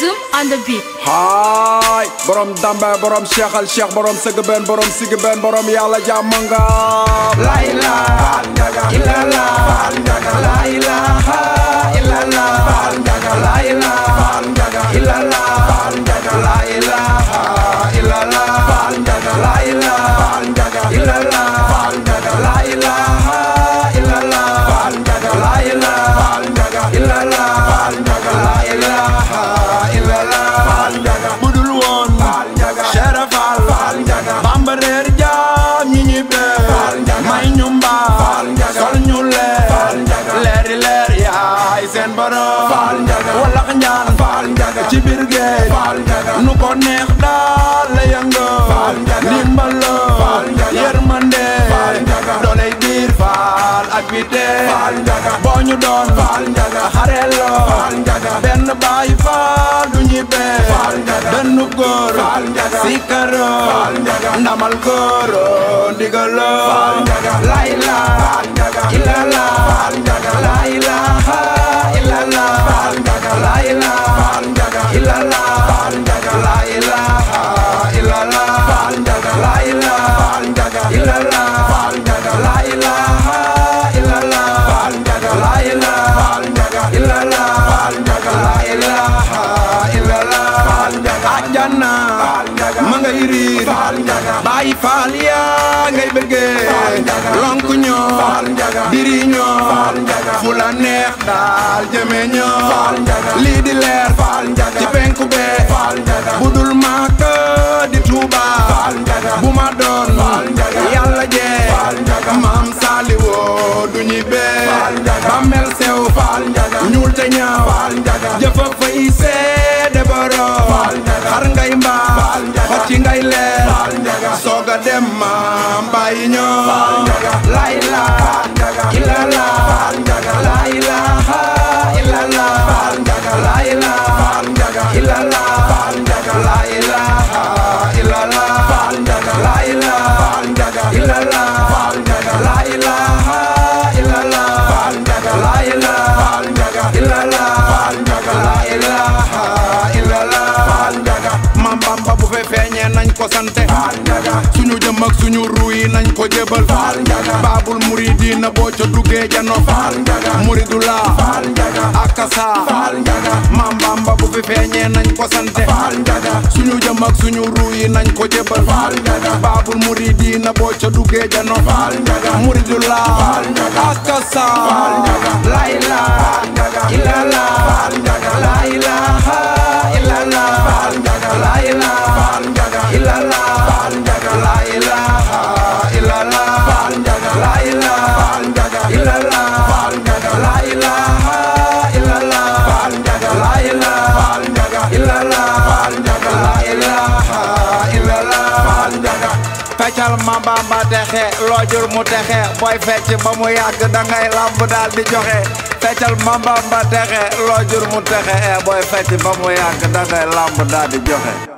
Zoom on the beat. haay borom dambe borom cheikh al cheikh borom sëgg benn borom sigg benn borom yàlla jàmm nga la ilaha illallah la ilaha illallah la ilaha illallah la ilaha illallah la ilaha illallah la ilaha illallah la ilaha illallah la ilaha illallah budul woon Cheikh Fall Bamba reer jaam ñi ñi bee may ñu mbaa sol ñu leer leeri leer yaay seen borom walax njaan ci biir géej nu ko neex daal la yëngoo ndimbalo yërmande dooley biir faal ak bite boo ñu doon xareloo benn baay faal du ñi bee dënnu góor si karo ndamal góoro ndigalo la ilaha illallah la ilaha illallah la ilaha illallah la ilaha illallah la ilaha illallah la ilaha illallah la ilaha illallah la ilaha illallah ajjana ma ngay riir baay faal yaa ngay bëggee lonk ñoo diri ñoo fu la neex daal jëme ñoo lii di leer ci penku bee budul maaka di tuuba bu ma doon yàlla jee maam saali woo du ñi bee ba mel sew ñuul te ñaaw jëfa fay seede borom xar ngay mbaa xocci ngay leer sooga dem maam bàyyi ñoo la ilaha illallah la ilaha illallah la ilaha illallah la ilaha illallah la ilaha illallah la ilaha illallah la ilaha illallah la ilaha illallah mam bamba bu fe feeñee nañ ko sante suñu jëm ak suñu ruuy nañ ko jébal baabul muridina boo ca duggee jano muridula akasa mam bamba bu fi feeñee nañ ko sante suñu jëm ak suñu ruuy nañ ko jébal baabul muridina boo ca duggee jano muridula akasa la ilaha illallah la ilaha illallah la ilaha illallah la ilaha illallah la ilaha illallah la ilaha illallah la ilaha illallah la ilaha illallah feccal ma bamba texe loojur mu texe booy fecc ba mu yàgg dangay lamb daal di joxe feccal ma bamba texe loojur mu texe booy fecc ba mu yàgg dangay lamb daal di joxe